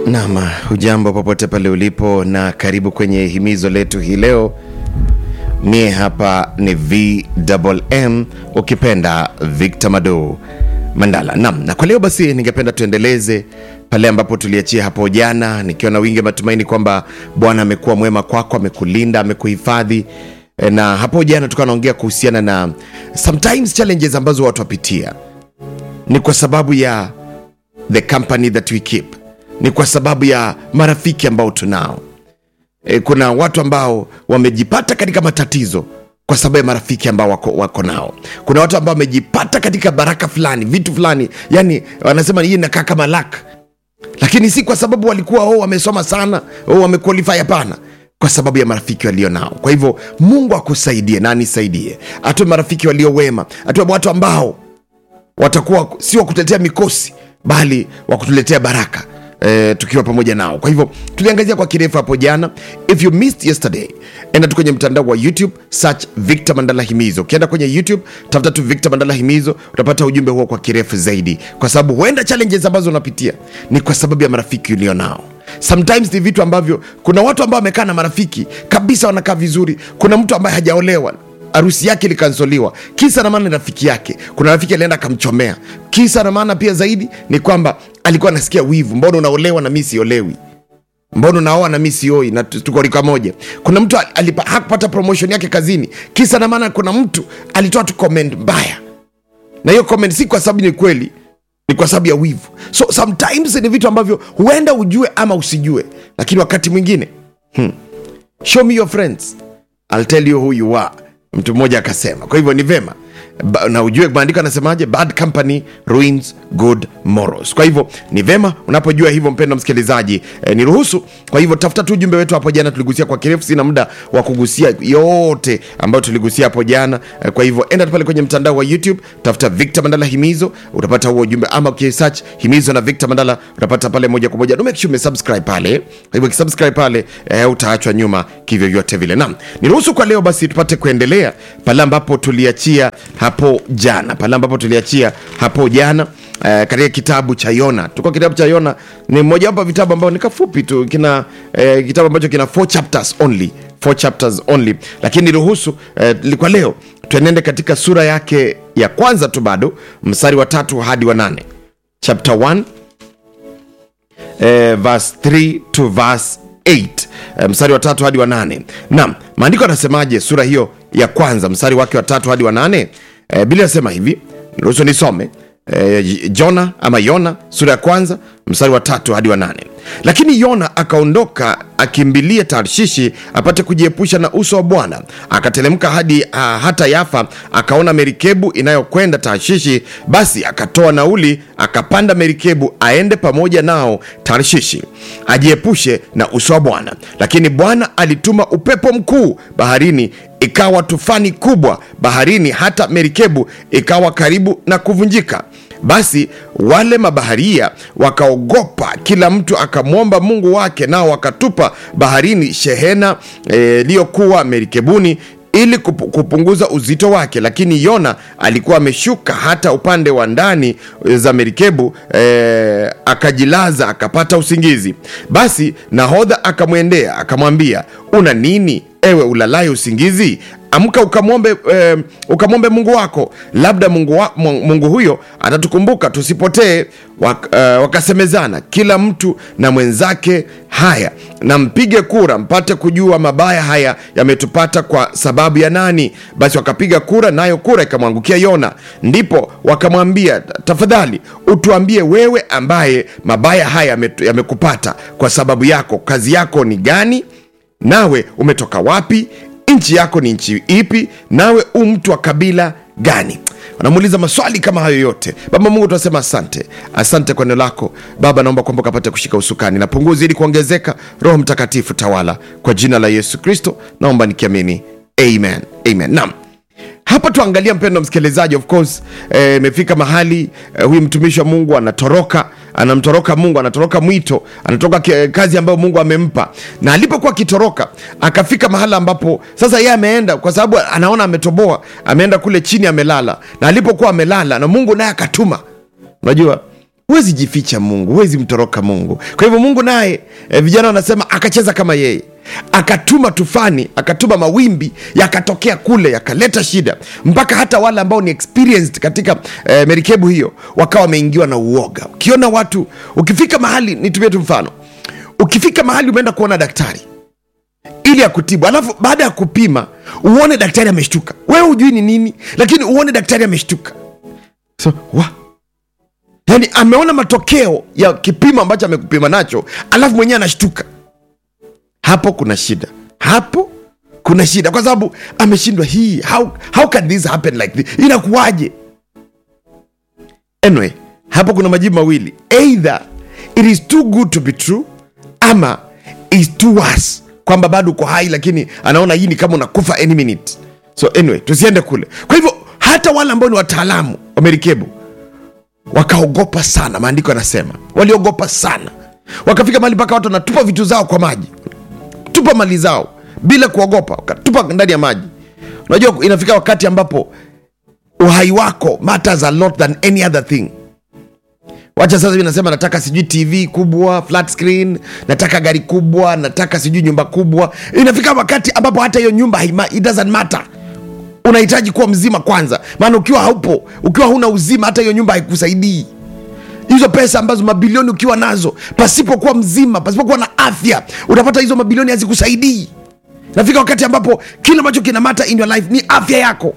Nam, hujambo popote pale ulipo, na karibu kwenye himizo letu hii leo. Mie hapa ni VMM, ukipenda Victor Mado Mandala. Nam, na kwa leo basi ningependa tuendeleze pale ambapo tuliachia hapo jana, nikiwa na wingi wa matumaini kwamba Bwana amekuwa mwema kwako, amekulinda, amekuhifadhi. E, na hapo jana tukawa naongea kuhusiana na sometimes challenges ambazo watu wapitia ni kwa sababu ya the company that we keep ni kwa sababu ya marafiki ambao tunao. E, kuna watu ambao wamejipata katika matatizo kwa sababu ya marafiki ambao wako, wako nao. Kuna watu ambao wamejipata katika baraka fulani, vitu fulani, yani wanasema hii inakaa kama luck, lakini si kwa sababu walikuwa oh, wamesoma sana oh, wamequalify. Hapana, kwa sababu ya marafiki walio nao. Kwa hivyo Mungu akusaidie na anisaidie, atoe marafiki walio wema, atoe watu ambao watakuwa si wa kutetea mikosi bali wa kutuletea baraka e, tukiwa pamoja nao. Kwa hivyo tuliangazia kwa kirefu hapo jana. If you missed yesterday, enda tu kwenye mtandao wa YouTube, search Victor Mandala Himizo. Ukienda kwenye YouTube tafuta tu Victor Mandala Himizo, utapata ujumbe huo kwa kirefu zaidi, kwa sababu huenda challenges ambazo unapitia ni kwa sababu ya marafiki ulio nao. Sometimes ni vitu ambavyo, kuna watu ambao wamekaa na marafiki kabisa, wanakaa vizuri. Kuna mtu ambaye hajaolewa harusi yake ilikansoliwa, kisa na maana ni rafiki yake. Kuna rafiki alienda akamchomea, kisa na maana pia zaidi ni kwamba alikuwa anasikia wivu, mbona unaolewa na mi siolewi? Mbona unaoa na mi sioi, na tuko rika moja? Kuna mtu alipa, hakupata promotion yake kazini, kisa na maana kuna mtu alitoa tu comment mbaya, na hiyo comment si kwa sababu ni kweli, ni kwa sababu ya wivu. So sometimes ni vitu ambavyo huenda ujue ama usijue, lakini wakati mwingine hmm, show me your friends I'll tell you who you are mtu mmoja akasema. Kwa hivyo ni vema ba, na ujue maandiko anasemaje, bad company ruins good morals. Kwa hivyo ni vema unapojua hivyo, mpendo msikilizaji, eh, niruhusu. Kwa hivyo tafuta tu ujumbe wetu hapo jana, tuligusia kwa kirefu, sina muda wa kugusia yote ambayo tuligusia hapo jana. Eh, kwa hivyo enda pale kwenye mtandao wa YouTube, tafuta Victor Mandala Himizo, utapata huo ujumbe, ama ukisearch Himizo na Victor Mandala utapata pale moja kwa moja. Make sure umesubscribe pale. Kwa hivyo ukisubscribe pale, eh, utaachwa nyuma kivyo vyote vile. Naam, niruhusu kwa leo basi tupate kuendelea pale ambapo tuliachia hapo jana, pale ambapo tuliachia hapo jana uh, katika kitabu cha Yona. Tuko kitabu cha Yona ni mmoja wapo vitabu ambao ni kafupi tu, kina uh, kitabu ambacho kina four chapters only, four chapters only, lakini ruhusu uh, kwa leo tuenende katika sura yake ya kwanza tu, bado mstari wa tatu hadi wa nane, chapter 1 uh, verse 3 to verse 8 uh, mstari wa tatu hadi wa nane. Naam, maandiko yanasemaje sura hiyo ya kwanza mstari wake wa tatu hadi wa nane? E, Biblia inasema hivi, ruhusu nisome e, Jona ama Yona sura ya kwanza mstari wa tatu hadi wa nane. Lakini Yona akaondoka akimbilia Tarshishi apate kujiepusha na uso wa Bwana. Akatelemka hadi uh, hata Yafa, akaona merikebu inayokwenda Tarshishi. Basi akatoa nauli, akapanda merikebu aende pamoja nao Tarshishi, ajiepushe na uso wa Bwana. Lakini Bwana alituma upepo mkuu baharini, ikawa tufani kubwa baharini, hata merikebu ikawa karibu na kuvunjika. Basi wale mabaharia wakaogopa, kila mtu akamwomba Mungu wake, nao wakatupa baharini shehena iliyokuwa e, merikebuni ili kupunguza uzito wake. Lakini Yona alikuwa ameshuka hata upande wa ndani za merikebu e, akajilaza akapata usingizi. Basi nahodha akamwendea akamwambia, una nini ewe ulalaye usingizi? Amka ukamwombe, eh, ukamwombe Mungu wako, labda Mungu, wa, Mungu huyo atatukumbuka tusipotee. Wak, eh, wakasemezana kila mtu na mwenzake, haya na mpige kura mpate kujua mabaya haya yametupata kwa sababu ya nani? Basi wakapiga kura, nayo kura ikamwangukia Yona. Ndipo wakamwambia, tafadhali utuambie wewe, ambaye mabaya haya yamekupata kwa sababu yako, kazi yako ni gani? Nawe umetoka wapi? nchi yako ni nchi ipi? Nawe u mtu wa kabila gani? Wanamuuliza maswali kama hayo yote. Baba Mungu, tunasema asante, asante kwa neno lako Baba. Naomba kwamba ukapate kushika usukani na punguzi ili kuongezeka. Roho Mtakatifu tawala, kwa jina la Yesu Kristo naomba nikiamini, amen, amen. Naam, hapa tuangalia, mpendo msikilizaji, of course imefika eh, mahali eh, huyu mtumishi wa Mungu anatoroka anamtoroka Mungu, anatoroka mwito, anatoroka kazi ambayo Mungu amempa. Na alipokuwa akitoroka, akafika mahala ambapo sasa yeye ameenda, kwa sababu anaona ametoboa, ameenda kule chini amelala, na alipokuwa amelala, na Mungu naye akatuma. Unajua huwezi jificha mungu huwezi mtoroka mungu kwa hivyo mungu naye e, vijana wanasema akacheza kama yeye akatuma tufani akatuma mawimbi yakatokea kule yakaleta shida mpaka hata wale ambao ni experienced katika e, merikebu hiyo wakawa wameingiwa na uoga ukiona watu ukifika mahali nitumie tu mfano ukifika mahali umeenda kuona daktari ili akutibu alafu baada ya kupima uone daktari ameshtuka wewe hujui ni nini lakini uone daktari ameshtuka so, wa yaani ameona matokeo ya kipimo ambacho amekupima nacho alafu mwenyewe anashtuka hapo kuna shida hapo kuna shida kwa sababu ameshindwa hii how, how can this happen like this inakuwaje anyway hapo kuna majibu mawili either it is too good to be true ama is too worse kwamba bado uko hai lakini anaona hii ni kama unakufa any minute so anyway tusiende kule kwa hivyo hata wale ambao ni wataalamu wa merikebu wakaogopa sana maandiko yanasema waliogopa sana wakafika mahali mpaka watu wanatupa vitu zao kwa maji tupa mali zao bila kuogopa wakatupa ndani ya maji unajua inafika wakati ambapo uhai wako matters a lot than any other thing wacha sasa hivi nasema nataka sijui tv kubwa flat screen nataka gari kubwa nataka sijui nyumba kubwa inafika wakati ambapo hata hiyo nyumba haima, it doesn't matter unahitaji kuwa mzima kwanza maana ukiwa haupo ukiwa huna uzima hata hiyo nyumba haikusaidii hizo pesa ambazo mabilioni ukiwa nazo pasipokuwa mzima pasipokuwa na afya utapata hizo mabilioni hazikusaidii nafika wakati ambapo kile ambacho kinamata in your life ni afya yako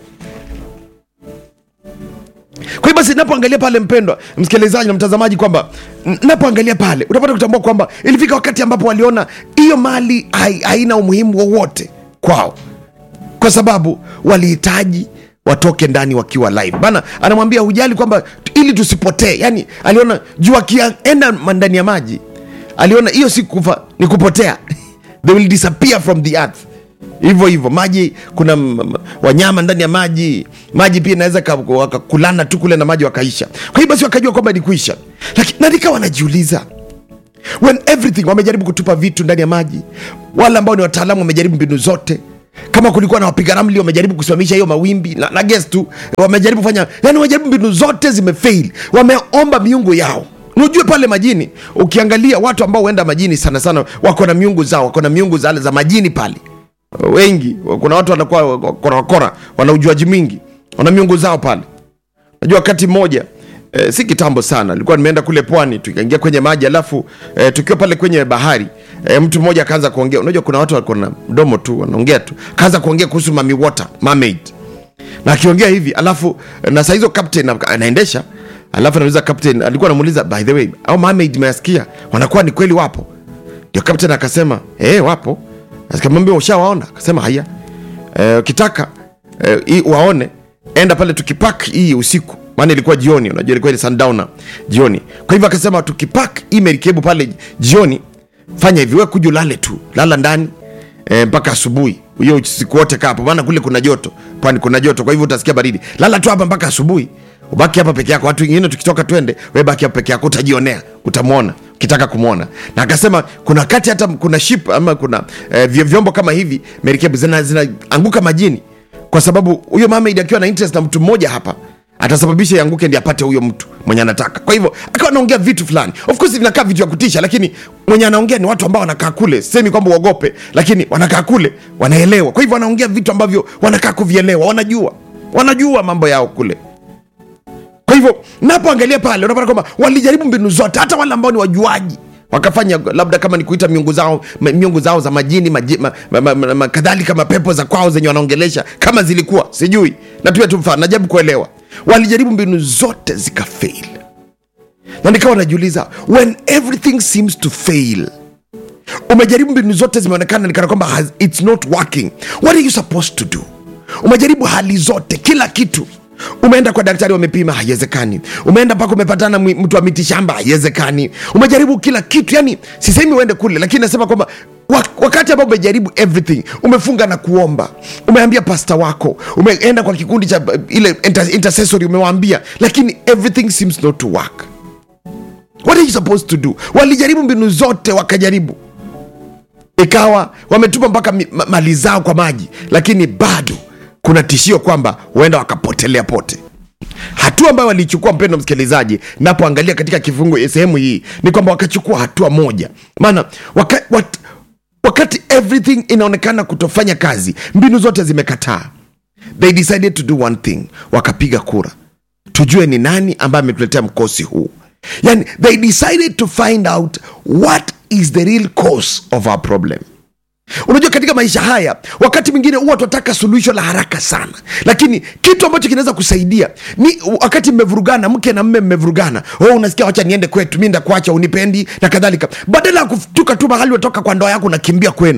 kwa hiyo basi napoangalia pale mpendwa msikilizaji na mtazamaji kwamba n- napoangalia pale utapata kutambua kwamba ilifika wakati ambapo waliona hiyo mali hai- haina umuhimu wowote kwao kwa sababu walihitaji watoke ndani wakiwa live bana anamwambia hujali kwamba t- ili tusipotee yani aliona juu akienda ma- ndani ya maji aliona hiyo si kufa ni kupotea they will disappear from the earth hivyo hivyo maji kuna m- m- wanyama ndani ya maji maji pia inaweza ka- wakakulana tu kule na maji wakaisha kwa hiyo basi wakajua kwamba ni kuisha lakini na nikawa wanajiuliza when everything wamejaribu kutupa vitu ndani ya maji wale ambao ni wataalamu wamejaribu mbinu zote kama kulikuwa na wapiga ramli wamejaribu kusimamisha hiyo mawimbi na, na guess tu wamejaribu kufanya yani wamejaribu mbinu zote zimefail wameomba miungu yao unajue pale majini ukiangalia watu ambao huenda majini sana sana wako na miungu zao wako na miungu za, za majini pale wengi kuna watu wanakuwa wakora wakora wana ujuaji mwingi wana miungu zao pale najua wakati mmoja e, si kitambo sana nilikuwa nimeenda kule pwani tukaingia kwenye maji alafu e, tukiwa pale kwenye bahari e, mtu mmoja akaanza kuongea unajua kuna watu wako na mdomo tu wanaongea tu akaanza kuongea kuhusu mami water mermaid na akiongea hivi alafu na saa hizo captain ana- anaendesha alafu anauliza captain alikuwa anamuuliza by the way au mermaid measikia wanakuwa ni kweli wapo ndio captain akasema eh wapo akamwambia ushawaona akasema haya Eh, ukitaka eh, hii waone enda pale tukipak hii usiku maana ilikuwa jioni unajua ilikuwa ni sundowner jioni kwa hivyo akasema tukipak hii merikebu pale jioni fanya hivi we kuja ulale tu lala ndani eh, mpaka asubuhi hiyo siku wote kaa hapo maana kule kuna joto pwani kuna joto kwa hivyo utasikia baridi lala tu hapa mpaka asubuhi ubaki hapa peke yako watu wengine tukitoka twende we baki hapa peke yako utajionea utamwona ukitaka kumwona na akasema kuna wakati hata kuna ship ama kuna eh, vyo- vyombo kama hivi merikebu zinaanguka zina zinaanguka majini kwa sababu huyo mermaid akiwa na interest na mtu mmoja hapa atasababisha ianguke ndi apate huyo mtu mwenye anataka kwa hivyo akawa anaongea vitu fulani of course vinakaa vitu vya kutisha lakini mwenye anaongea ni watu ambao wanakaa kule semi kwamba uogope lakini wanakaa kule wanaelewa kwa hivyo wanaongea vitu ambavyo wanakaa kuvielewa wanajua wanajua mambo yao kule kwa hivyo napoangalia pale unapata kwamba walijaribu mbinu zote hata wale ambao ni wajuaji wakafanya labda kama ni kuita miungu zao ma- miungu zao za majini maji, ma, ma, ma, ma, ma, kadhalika mapepo za kwao zenye wanaongelesha kama zilikuwa sijui na pia tu mfano najaribu kuelewa walijaribu mbinu zote zikafail na nikawa najiuliza when everything seems to fail umejaribu mbinu zote zimeonekana nikana kwamba has- it's not working what are you supposed to do umejaribu hali zote kila kitu umeenda kwa daktari wamepima haiwezekani umeenda mpaka umepatana mwi- mtu wa miti shamba haiwezekani umejaribu kila kitu yani sisemi uende kule lakini nasema kwamba wa- wakati ambao umejaribu everything umefunga na kuomba umeambia pasta wako umeenda kwa kikundi cha uh, ile inter- intercessory umewaambia lakini everything seems not to work what are you supposed to do walijaribu mbinu zote wakajaribu ikawa wametupa mpaka mi- ma- mali zao kwa maji lakini bado kuna tishio kwamba huenda wakapotelea pote hatua ambayo walichukua mpendo msikilizaji napoangalia katika kifungu sehemu hii ni kwamba wakachukua hatua moja maana waka, wat, wakati everything inaonekana kutofanya kazi mbinu zote zimekataa they decided to do one thing wakapiga kura tujue ni nani ambaye ametuletea mkosi huu yani they decided to find out what is the real cause of our problem unajua katika maisha haya wakati mwingine huwa tunataka suluhisho la haraka sana lakini kitu ambacho kinaweza kusaidia ni wakati mmevurugana mke na mme mmevurugana oh, unasikia wacha niende kwetu mi ndakuacha unipendi na kadhalika badala ya kutuka tu mahali watoka kwa ndoa yako unakimbia kwenu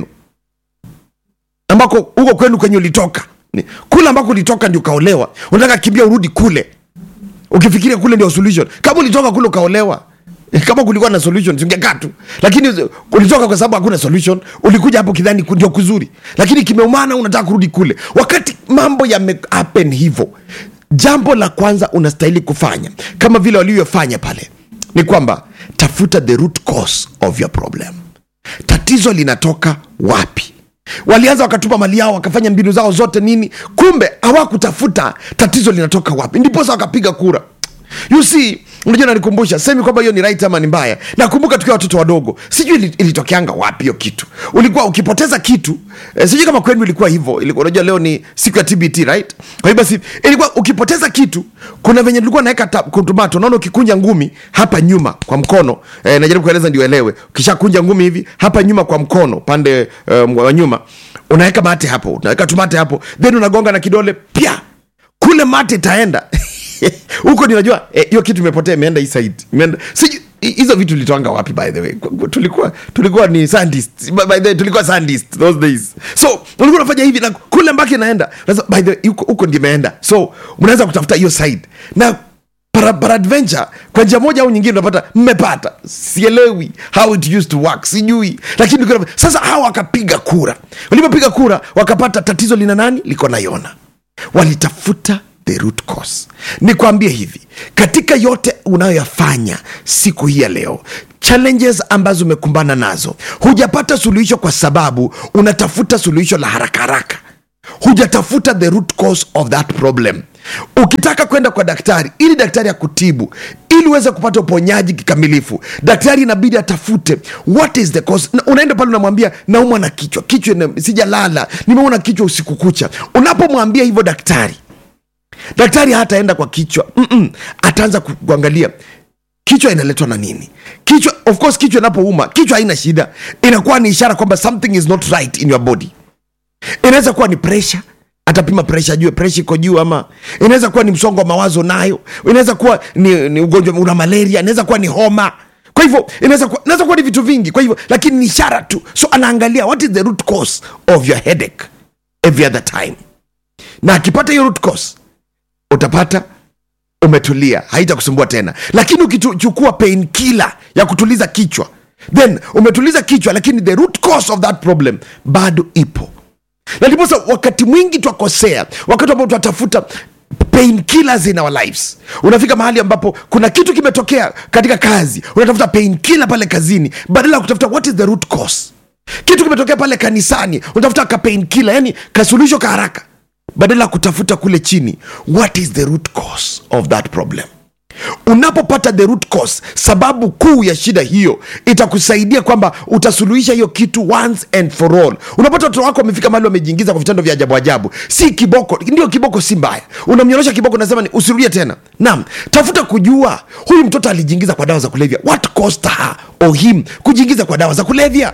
ambako huko kwenu kwenye ulitoka Ni- kule ambako ulitoka ndio ukaolewa unataka kimbia urudi kule ukifikiria kule ndio solution kama ulitoka kule ukaolewa eh, kama kulikuwa na solution singekaa tu lakini ulitoka kwa sababu hakuna solution ulikuja hapo kidhani ku- ndio kuzuri lakini kimeumana unataka kurudi kule wakati mambo yame happen hivyo jambo la kwanza unastahili kufanya kama vile walivyofanya pale ni kwamba tafuta the root cause of your problem tatizo linatoka wapi walianza wakatupa mali yao wakafanya mbinu zao zote nini kumbe hawakutafuta tatizo linatoka wapi ndiposa wakapiga kura you see unajua nanikumbusha semi kwamba hiyo ni right ama ni mbaya nakumbuka tukiwa watoto wadogo sijui ili- ilitokeanga wapi hiyo kitu ulikuwa ukipoteza kitu eh, sijui kama kwenu ilikuwa hivyo ilikuwa unajua leo ni siku ya tbt right kwa hiyo basi ilikuwa ukipoteza kitu kuna venye tulikuwa naweka tomato naona ukikunja ngumi hapa nyuma kwa mkono eh, najaribu kueleza ndio elewe ukishakunja ngumi hivi hapa nyuma kwa mkono pande um, wa nyuma unaweka mate hapo unaweka tumate hapo then unagonga na kidole pia kule mate itaenda huko ninajua eh, hiyo kitu imepotea imeenda hii side imeenda sijui hi- hizo vitu litoanga wapi by the way Ku- ku- tulikuwa tulikuwa ni sandist by the way tulikuwa sandist those days so ulikuwa unafanya hivi na kule mbaki inaenda Sasa, by the way huko huko ndio imeenda so mnaweza kutafuta hiyo side na para, para adventure kwa njia moja au nyingine unapata mmepata sielewi how it used to work sijui lakini ulikuwa unafanya- sasa hawa wakapiga kura walipopiga kura wakapata tatizo lina nani liko na yona walitafuta the root cause nikwambie hivi katika yote unayoyafanya siku hii ya leo challenges ambazo umekumbana nazo hujapata suluhisho kwa sababu unatafuta suluhisho la haraka haraka hujatafuta the root cause of that problem ukitaka kwenda kwa daktari ili daktari akutibu ili uweze kupata uponyaji kikamilifu daktari inabidi atafute what is the cause Na unaenda pale unamwambia naumwa na kichwa kichwa ina- sijalala nimeona kichwa usiku kucha unapomwambia hivyo daktari daktari hataenda kwa kichwa Mm-mm. ataanza ku- kuangalia kichwa inaletwa na nini kichwa of course kichwa inapouma kichwa haina shida inakuwa ni ishara kwamba something is not right in your body inaweza kuwa ni presha atapima presha ajue presha iko juu ama inaweza kuwa ni msongo wa mawazo nayo inaweza kuwa ni, ni ugonjwa una malaria inaweza kuwa ni homa kwa hivyo inaweza kuwa, inaweza kuwa ni vitu vingi kwa hivyo lakini ni ishara tu so anaangalia what is the root cause of your headache every other time na akipata hiyo root cause utapata umetulia haitakusumbua tena lakini ukichukua pain killer ya kutuliza kichwa then umetuliza kichwa lakini the root cause of that problem bado ipo na ndiposa wakati mwingi twakosea wakati ambao twatafuta pain killers in our lives unafika mahali ambapo kuna kitu kimetokea katika kazi unatafuta pain killer pale kazini badala ya kutafuta what is the root cause kitu kimetokea pale kanisani unatafuta ka pain killer yani kasuluhisho ka haraka badala ya kutafuta kule chini what is the root cause of that problem unapopata the root cause sababu kuu ya shida hiyo itakusaidia kwamba utasuluhisha hiyo kitu once and for all unapata watoto wako wamefika mahali wamejiingiza kwa vitendo vya ajabu ajabu si kiboko ndio kiboko si mbaya unamnyorosha kiboko unasema ni usirudie tena naam tafuta kujua huyu mtoto alijiingiza kwa dawa za kulevya what caused her or him kujiingiza kwa dawa za kulevya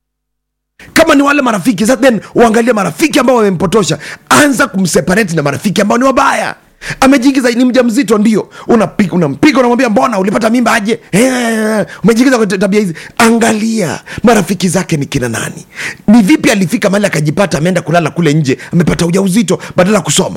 kama ni wale marafiki sasa then uangalie marafiki ambao wamempotosha anza kumseparate na marafiki ambao ni wabaya amejiingiza ni mja mzito ndio unampiga unampiga unamwambia mbona ulipata mimba aje eh, umejiingiza kwa tabia hizi angalia marafiki zake ni kina nani ni vipi alifika mahali akajipata ameenda kulala kule nje amepata ujauzito badala ya kusoma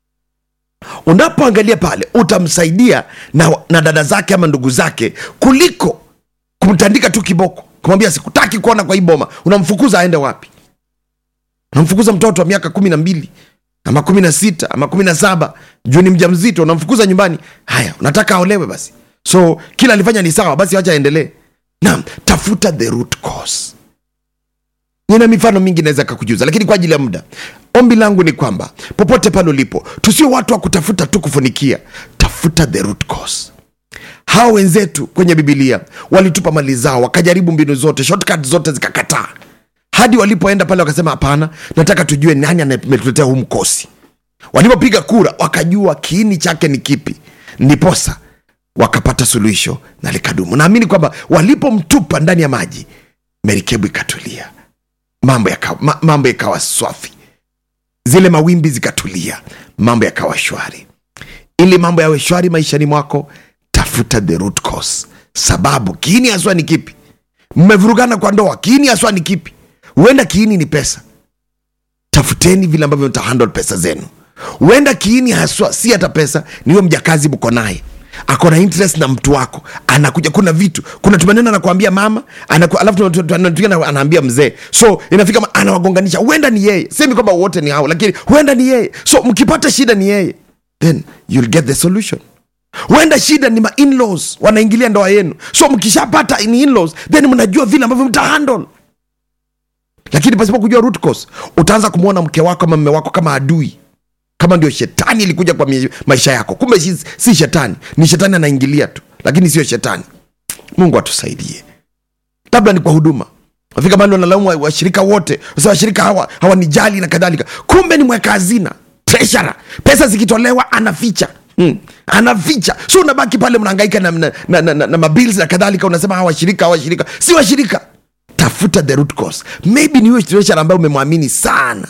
unapoangalia pale utamsaidia na, na dada zake ama ndugu zake kuliko kumtandika tu kiboko kumwambia sikutaki kuona kwa hii boma unamfukuza aende wapi unamfukuza mtoto wa miaka kumi na mbili ama kumi na sita ama kumi na saba juu ni mja mzito unamfukuza nyumbani haya unataka aolewe basi so kila alifanya ni sawa basi wacha aendelee naam tafuta the root cause nina mifano mingi naweza kakujuza lakini kwa ajili ya muda ombi langu ni kwamba popote pale ulipo tusio watu wa kutafuta tu kufunikia tafuta the root cause hawa wenzetu kwenye bibilia walitupa mali zao wakajaribu mbinu zote shortcut zote zikakataa hadi walipoenda pale wakasema hapana nataka tujue nani ametuletea huu mkosi walipopiga kura wakajua kiini chake ni kipi ndiposa wakapata suluhisho na likadumu naamini kwamba walipomtupa ndani ya maji merikebu ikatulia mambo yakawa, ma, mambo yakawa swafi zile mawimbi zikatulia mambo yakawa shwari ili mambo yawe shwari maishani mwako tafuta the root cause sababu kiini haswa ni kipi mmevurugana kwa ndoa kiini haswa ni kipi huenda kiini ni pesa tafuteni vile ambavyo mtahandle pesa zenu huenda kiini haswa si hata pesa niwe mjakazi mko naye ako na interest na mtu wako anakuja kuna vitu kuna tumaneno anakuambia mama anaku, alafu tunatugana anaambia mzee so inafika ma- anawagonganisha huenda ni yeye semi kwamba wote ni hao lakini huenda ni yeye so mkipata shida ni yeye then you'll get the solution huenda shida ni ma in-laws wanaingilia ndoa yenu so mkishapata ni in-laws then mnajua vile ambavyo mtahandle lakini pasipo kujua root cause utaanza kumwona mke wako ama mme wako kama adui kama ndio shetani ilikuja kwa mi- maisha yako kumbe si, si shetani ni shetani anaingilia tu lakini sio shetani mungu atusaidie labda ni kwa huduma nafika mali wanalaumu wa- washirika wote sasa washirika hawa hawanijali na kadhalika kumbe ni mweka hazina treasurer pesa zikitolewa anaficha Hmm. anaficha so unabaki pale mnahangaika na, na, na, na, na, na mabils na kadhalika unasema hawa washirika hawa washirika si washirika tafuta the root cause maybe ni huyo treasurer ambaye umemwamini sana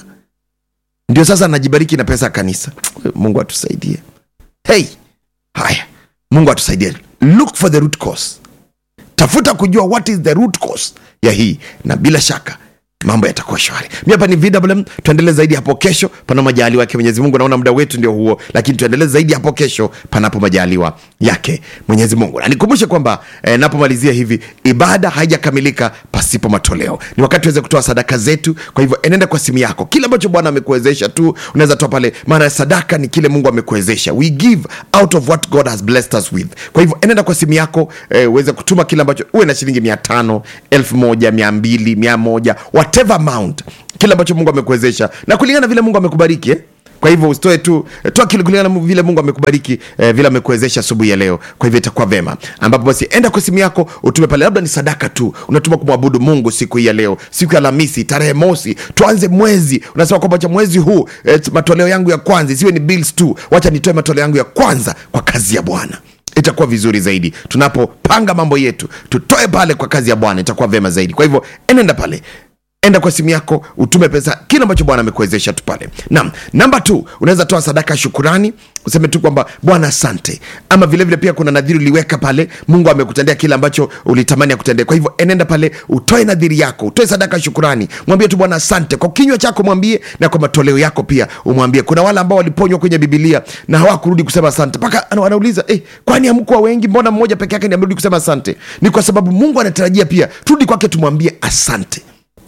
ndio sasa anajibariki na pesa ya kanisa mungu atusaidie hey haya mungu atusaidie look for the root cause tafuta kujua what is the root cause ya hii na bila shaka mambo yatakuwa shwari mi hapa ni vwm tuendelee zaidi hapo kesho pana majaliwa yake mwenyezi mungu naona muda wetu ndio huo lakini tuendelee zaidi hapo kesho panapo majaliwa yake mwenyezi mungu na nikumbushe kwamba eh, napomalizia hivi ibada haijakamilika pasipo matoleo ni wakati tuweze kutoa sadaka zetu kwa hivyo enenda kwa simu yako kile ambacho bwana amekuwezesha tu unaweza toa pale maana sadaka ni kile mungu amekuwezesha we give out of what god has blessed us with kwa hivyo enenda kwa simu yako eh, uweze kutuma kile ambacho uwe na shilingi mia tano elfu moja mia mbili mia moja whatever amount kile ambacho mungu amekuwezesha na kulingana na vile mungu amekubariki eh? kwa hivyo usitoe tu eh, toa kile kulingana na vile mungu amekubariki eh, vile amekuwezesha asubuhi ya leo kwa hivyo itakuwa vema ambapo basi enda kwa simu yako utume pale labda ni sadaka tu unatuma kumwabudu mungu siku hii ya leo siku ya alhamisi tarehe mosi tuanze mwezi unasema kwamba cha mwezi huu eh, matoleo yangu ya kwanza isiwe ni bills tu wacha nitoe matoleo yangu ya kwanza kwa kazi ya bwana itakuwa vizuri zaidi tunapopanga mambo yetu tutoe pale kwa kazi ya bwana itakuwa vyema zaidi kwa hivyo enenda pale enda kwa simu yako utume pesa kile ambacho bwana amekuwezesha tu pale nam namba t unaweza toa sadaka ya shukurani useme tu kwamba bwana asante ama vilevile vile pia kuna nadhiri uliweka pale mungu amekutendea kile ambacho ulitamani akutendea kwa hivyo enenda pale utoe nadhiri yako utoe sadaka ya shukurani mwambie tu bwana asante kwa kinywa chako mwambie na kwa matoleo yako pia umwambie kuna wale ambao waliponywa kwenye bibilia na hawakurudi kusema asante mpaka ana- wanauliza eh, kwani hamkuwa wengi mbona mmoja peke yake ndi amerudi kusema asante ni kwa sababu mungu anatarajia pia turudi kwake tumwambie asante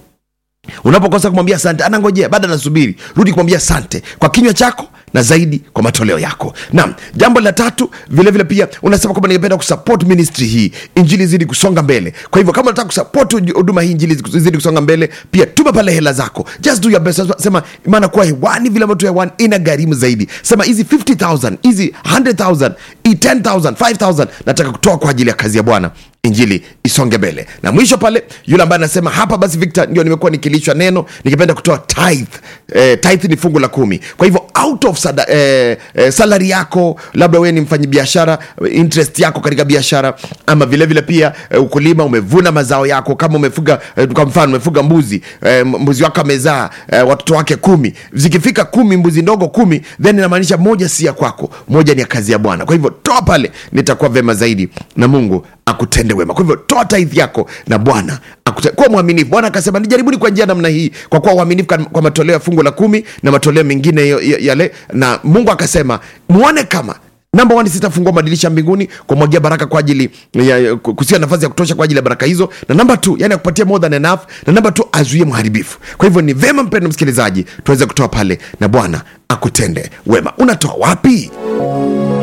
unapokosa kumwambia asante anangojea baada anasubiri rudi kumwambia asante kwa kinywa chako na zaidi kwa matoleo yako naam jambo la tatu vilevile vile pia unasema kwamba ningependa kusupport ministry hii injili zidi kusonga mbele kwa hivyo kama unataka kusupport uj- huduma hii injili zidi kusonga mbele pia tuma pale hela zako just do your best sema maana kuwa hewani vile ambavyo tu hewani ina gharimu zaidi sema hizi 50000 hizi 100000 hii 10000 5000 nataka kutoa kwa ajili ya kazi ya bwana injili isonge mbele na mwisho pale yule ambaye anasema hapa basi victor ndio nimekuwa nikilishwa neno nikipenda kutoa tithe eh, tithe ni fungu la kumi kwa hivyo out of sada, eh, eh, salary yako labda wewe ni mfanyi biashara interest yako katika biashara ama vilevile vile pia eh, ukulima umevuna mazao yako kama umefuga eh, kwa mfano umefuga mbuzi eh, mbuzi wako amezaa eh, watoto wake kumi zikifika kumi mbuzi ndogo kumi then inamaanisha moja si ya kwako moja ni ya kazi ya bwana kwa hivyo toa pale nitakuwa vema zaidi na mungu akutende wema kwa hivyo toa taithi yako na bwana akute- kuwa mwaminifu bwana akasema nijaribuni kwa njia namna hii kwa kuwa uaminifu kwa- kwa matoleo ya fungu la kumi na matoleo mengine yo- yo- yale na mungu akasema muone kama namba one sitafungua madirisha mbinguni kumwagia baraka kwa ajili ya, ya, kusia nafasi ya kutosha kwa ajili ya baraka hizo na namba t yani akupatia more than enough na namba t azuie mharibifu kwa hivyo ni vema mpendo msikilizaji tuweze kutoa pale na bwana akutende wema unatoa wapi